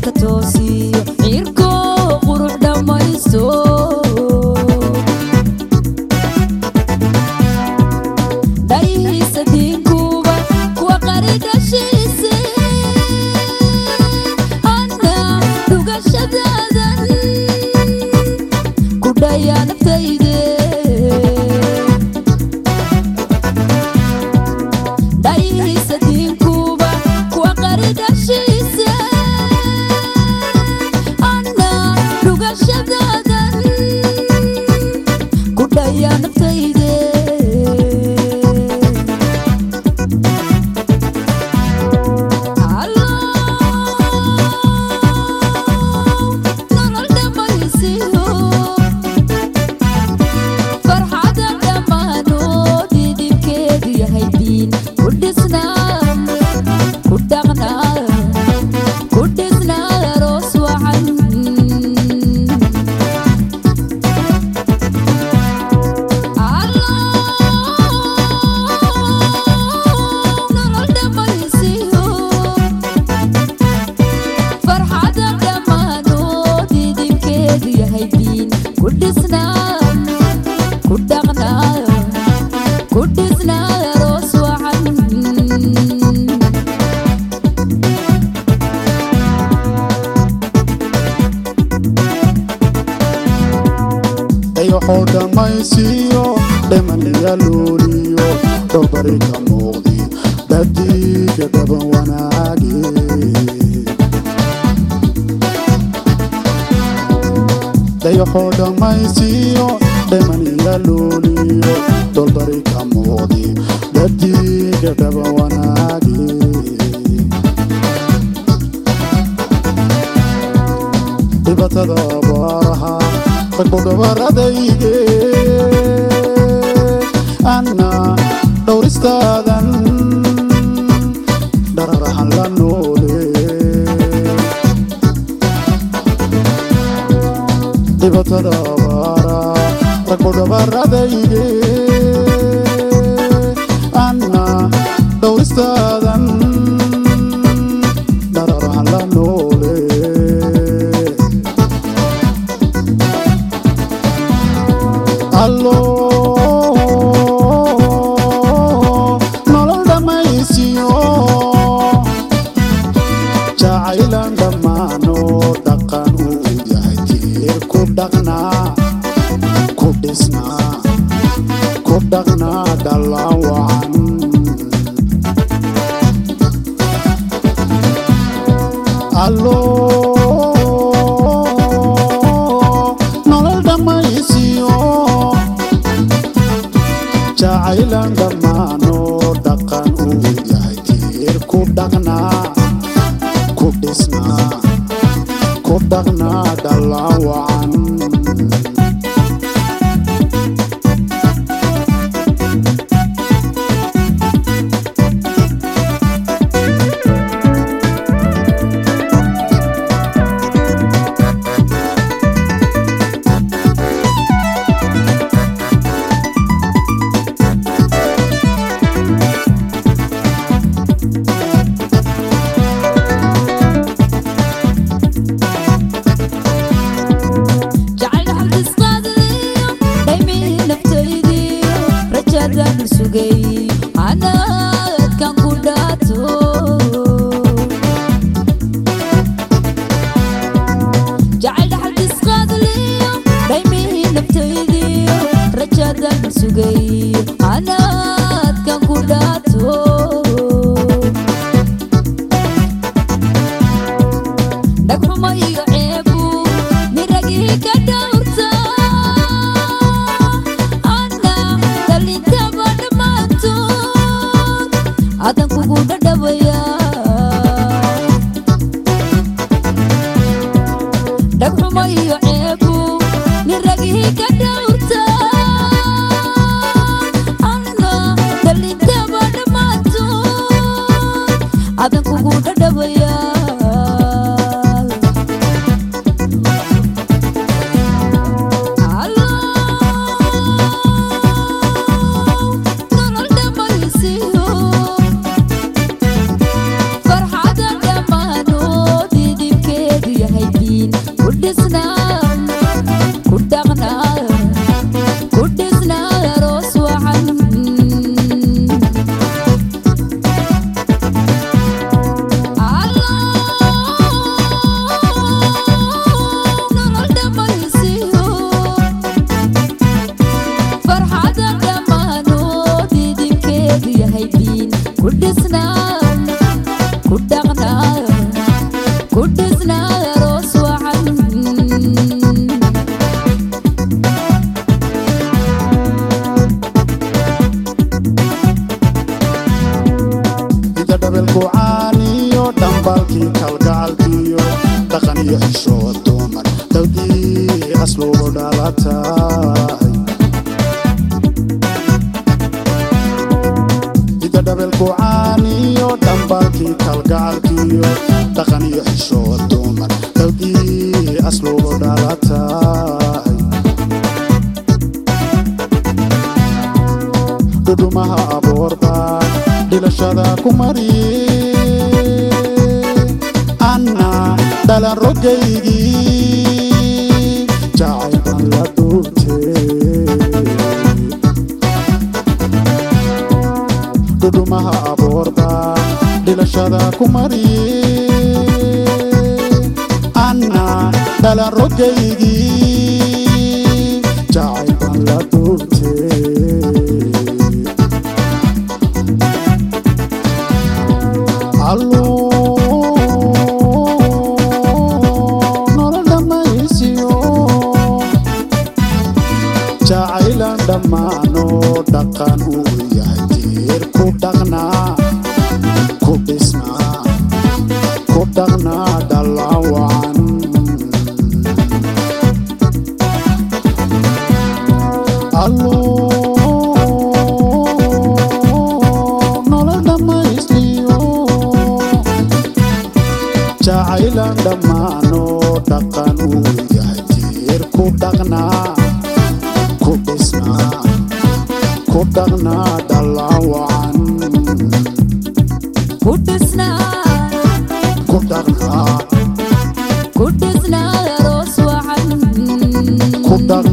dhabarka toosiyo cirko qurux dhammaysto dhayihiisa diinkuba kuwa qari dhashiise anna dhugashadaadan ku dhayaa naftayde dhayihiisa diinkuba kuwa qari dhashiise anna dhugashadaadan ku dhayaa naftayde nolol dhammaysiyo farxada dhammaanood idinkeedu yahay diin ku dhisnaa ku dhaqnaa ku dhisnaa aroos wacan nolol dhammaysiyo farxada dhammaanood idinkeedu yahay diin ku dhisnaa ku dhaqnaa ku dhisnaa aroos wacan dayaxoo dhammaysiiyo dhimaniya luuliyo dhowbari ka muuqdi badiga dhaban wanaage dayaxoo dhammaysiiyo dhimaniya luuliyo dhowbari ka muuqdi badiga dhaban wanaage dhibatada abaaraha ragbo dhabaradayge anna dhowristaadan dhararahan la noole dhibatada abaara ragbo dhabaradayge anna dhowristaadan dhararahan la noole allo nolol dhammaysiyo jacaylan dhammaano dhaqan uu yahay tiir ku dhaqnaa ku dhisnaa ku dhaqnaa dhallaan wacan allo nolol dhammaysiyo jacaylan dhammaano dhaqan uu yahay tiir ku dhaqnaa ku dhisnaa ku dhaqnaa dhallaan wacan jacayl xabdisqaadliyo dhaymii naftaydiyo rajadaan sugay anaadkan ku dhaato jacayl xabdisqaadliyo dhaymii naftaydiyo rajadaan sugay anaadkan ku dhaato dhagxuma iyo ceebu miragii ka dhowrta anna dhalintaba dhammaantood adan kugu dhadhabaya dhagxuma iyo ceebu miragii ka dhowrta anna dhalintaba dhammaantood adan kugu dhadhabaya kalgacalkiyo dhaqan iyo xishood dumar dawdii aslugu dhalatay ida dhabelku caaniyo dhambalkii kalgacalkiyo dhaqan iyo xishood dumar dawdii aslugu dhalatay dhudhumaha abuurba dhilashada ku mariye anna dhalan rogaygii jacayban la duubtee dhudhumaha abuurba dhilashada ku mariye anna dhalan rogaygii jacayban la duubtee nolol dhammaysiyo jacaylan dhammaano dhaqan uu yahay tiir ku dhaqnaa ku dhisnaa ku dhaqnaa dhallawacan nolol dhammaystiyo jacaylan dhammaano dhaqan uu yahay tiir ku dhaqnaa ku dhisnaa ku dhaqnaa dhallawacan ku dhisnaa ku dhaqnaa ku dhisnaa aroos wacan ku dhaqnaa